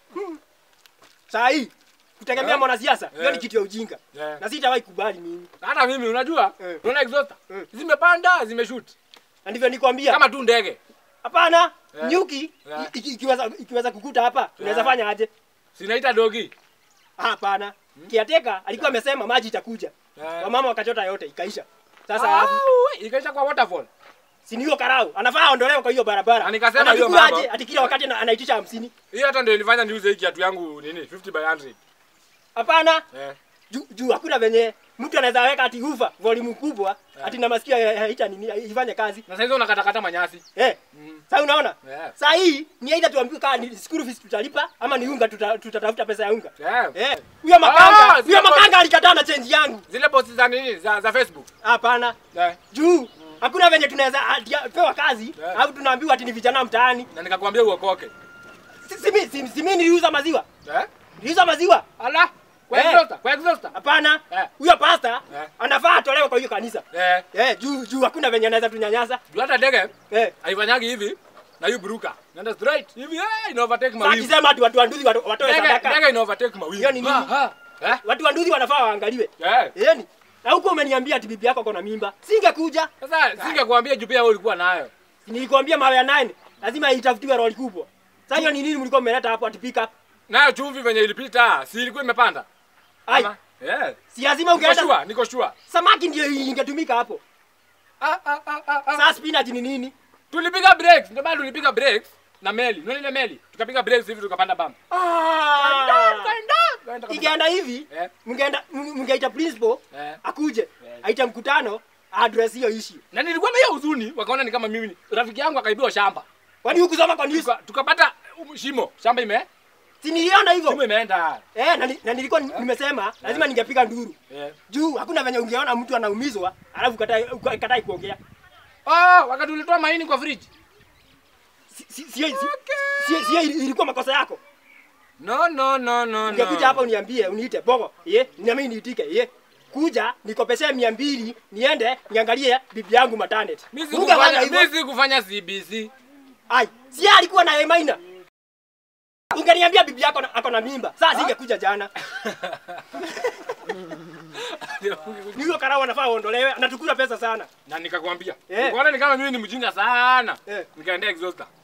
Saa hii kutegemea Eh. mwanasiasa hiyo Eh. ni kitu ya ujinga. Eh. Na sitawahi kubali mimi. Hata mimi unajua? Eh. Unaona exhauster? Eh. Zimepanda, zimeshoot. Na ndivyo nikwambia. Kama tu ndege. Hapana, Eh. nyuki Eh. i- i- ikiweza ikiweza kukuta hapa, unaweza fanya aje? Sinaita dogi. Hapana. Kiateka alikuwa amesema maji itakuja. Eh. Wamama wakachota yote ikaisha. Sasa alafu Au, ikaisha kwa waterfall. si ni hiyo karau anafaa aondolewe kwa hiyo barabara. Na nikasema hiyo Anachukua mambo. aje ati kila wakati ana- anaitisha hamsini. Hiyo hata ndio ilifanya niuze hii kiatu yangu nini 50 by 100. Hapana, Eh. juu juu hakuna venye mtu anaweza weka ati ufa volume kubwa ati na masikio ya- haita nini ifanye kazi. Na sasa hizo unakatakata manyasi. Eh. Mm. Sasa unaona? Yeah. Saa hii ni aidha tuambiwe kama ni school fees tutalipa ama ni unga tuta- tutatafuta pesa ya unga. Yeah. Eh, huyo makanga, Ah, huyo sio makanga alikataa na change yangu. Zile posti za nini za, za Facebook. Hapana. Eh. Juu hakuna venye tunaweza ati- pewa kazi Yeah. au tunaambiwa ati ni vijana mtaani. Na nikakwambia uokoke. Si si mimi si, si mimi niliuza maziwa. Eh? Niliuza maziwa. Ala. Kwa Eh. exhauster, kwa exhauster. Hapana. Eh. Huyo pasta Eh. anafaa atolewe kwa hiyo kanisa. Eh. Eh, juu juu hakuna venye anaweza tunyanyasa. Juu hata ndege Eh. haifanyagi hivi na hiyo buruka. Nenda straight hivi eh ina overtake Sasa mawingu. akisema ati watu wanduzi watu- watoe Ndege sadaka. ndege ina overtake mawingu. Hiyo ni nini? Ah, ah. Eh? Watu wanduzi wanafaa waangaliwe. Eh. Yaani na huko umeniambia ati bibi yako kona mimba. Singekuja. Sasa singekuambia juu pia wewe ulikuwa nayo. Nilikwambia mawe ya nine lazima itafutiwe lori kubwa. Sasa hiyo ni nini mlikuwa mmeleta hapo ati pick up? Nayo chumvi venye ilipita, si ilikuwa imepanda? Ai, Ama? Eh. si lazima Niko ungeenda sure, niko sure. samaki ndio ingetumika hapo. Ah, ah, ah, ah, ah. Sasa spinach ni nini? Tulipiga breaks, ndio maana tulipiga breaks na meli. Unaona ile meli? Tukapiga breaks hivi tukapanda bamba. Ah! Kaenda, kaenda kabisa. Ingeenda hivi, Eh. mngeenda mngeita principal Eh. akuje, Eh. aita mkutano address hiyo issue. Na nilikuwa na hiyo huzuni, wakaona ni kama mimi rafiki yangu akaibiwa shamba. Kwani hukusoma kwa news? Tuka- Tukapata um, shimo, shamba ime Si niliona hivyo. shimo imeenda. Eh, na, ni- na nilikuwa ni- nimesema lazima ningepiga nduru. Eh. Juu hakuna venye ungeona mtu anaumizwa alafu katai katai kuongea. Oh, wakati ulitoa maini kwa fridge. Si si si, si, si, si ilikuwa makosa yako. No, no, no, no, Ungekuja no. hapa uniambie uniite bogo. Ye, na mimi niitike. Ye. Kuja nikopeshe mia mbili niende niangalie bibi yangu maternity. Mimi Ungefanya sikufanya, hivyo? mimi sikufanya CBC. Ai, si yeye alikuwa na Emaina. Ungeniambia bibi yako na- ako na mimba. Sasa singekuja jana. Ni huyo karao anafaa uondolewe, anatukula pesa sana. na nikakwambia Eh. ukaona ni kama mimi ni mjinga sana Eh. nikaendea exhauster